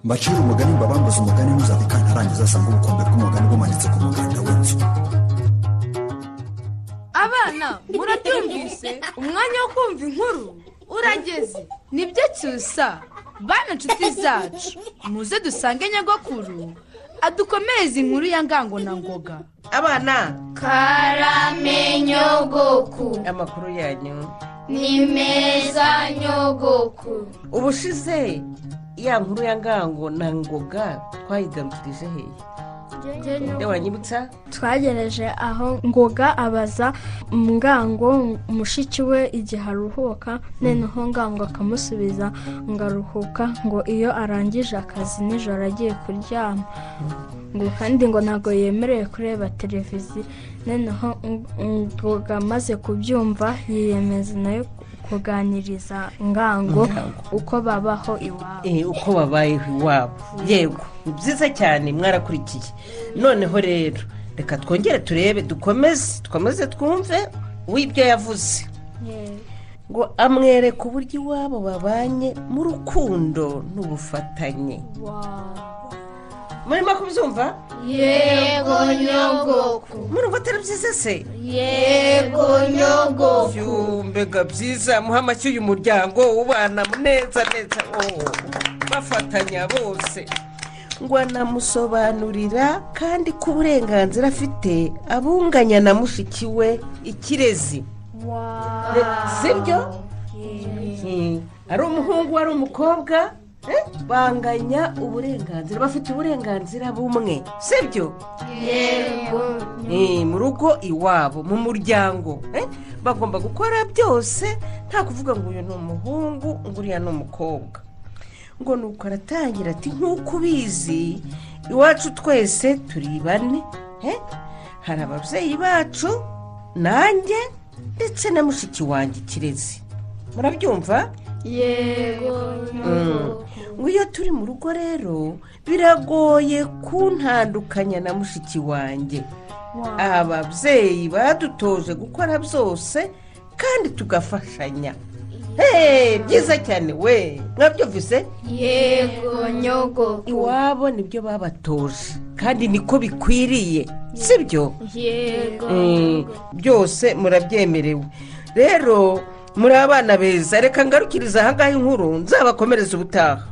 mbacire umugani mbabambuze umugani ntuzabika ntarangiza asanga ubukombe bw'umugani bumanitse ku muganda w'inzu abana muratumvise umwanya wo kumva inkuru urageze nibyo cyusa bana inshuti zacu muze dusange nyagakuru adukomereze inkuru ya ngango na ngoga abana karame nyogoku amakuru yanyu ni meza nyogoku ubushize ya nkuru ya ngango na ngoga twayigarukirije hehe nde waranyibutsa twagereje aho ngoga abaza ngango mushiki we igihe aruhuka noneho ngango akamusubiza ngo aruhuka ngo iyo arangije akazi nijoro agiye kuryama ngo kandi ngo ntabwo yemerewe kureba televiziyo noneho ngoga amaze kubyumva yiyemeza nayo kuganiriza ngango uko babaho iwabo Eh, uko babayeho iwabo yego ni byiza cyane mwarakurikiye noneho rero reka twongere turebe dukomeze dukomeze twumve w'ibyo yavuze ngo amwereke uburyo iwabo babanye mu rukundo n'ubufatanye murimo kubyumva yego nyogoku murumva atari byiza se yego nyogoku mbega byiza muha amashyi uyu muryango ubana neza neza oh, bafatanya bose ngo anamusobanurira kandi ko uburenganzira afite abunganya na mushiki we ikirezi sibyo ari umuhungu ari umukobwa eh, banganya uburenganzira bafite uburenganzira bumwe sibyo Eh, mu rugo iwabo mu muryango eh, bagomba gukora byose nta kuvuga ngo uyu ni umuhungu ngo uriya ni umukobwa ngo nuko aratangira ati nk'uko ubizi iwacu twese turi bane eh, hari ababyeyi bacu nanjye ndetse na mushiki wanjye kirezi murabyumva yego nyogoku ngo iyo turi mu rugo rero biragoye kuntandukanya na mushiki wanjye ababyeyi badutoje gukora byose kandi tugafashanya Hey, byiza cyane we mwabyumvise yego nyogoku iwabo nibyo babatoje kandi niko bikwiriye sibyo yego Mm, byose murabyemerewe rero muri abana beza reka ngarukiriza ahangaha inkuru nzabakomereza ubutaha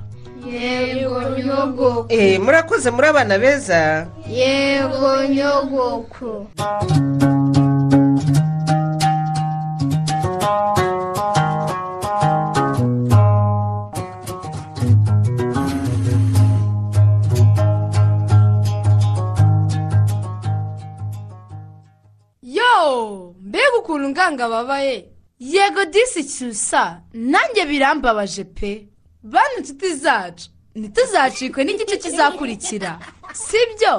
yego nyogoku Eh, murakoze muri abana beza yego nyogoku yo mbega ukuntu nganga babaye yego disi cyusa nanjye birambabaje pe bana inshuti zacu ntituzacikwe n'igice kizakurikira si byo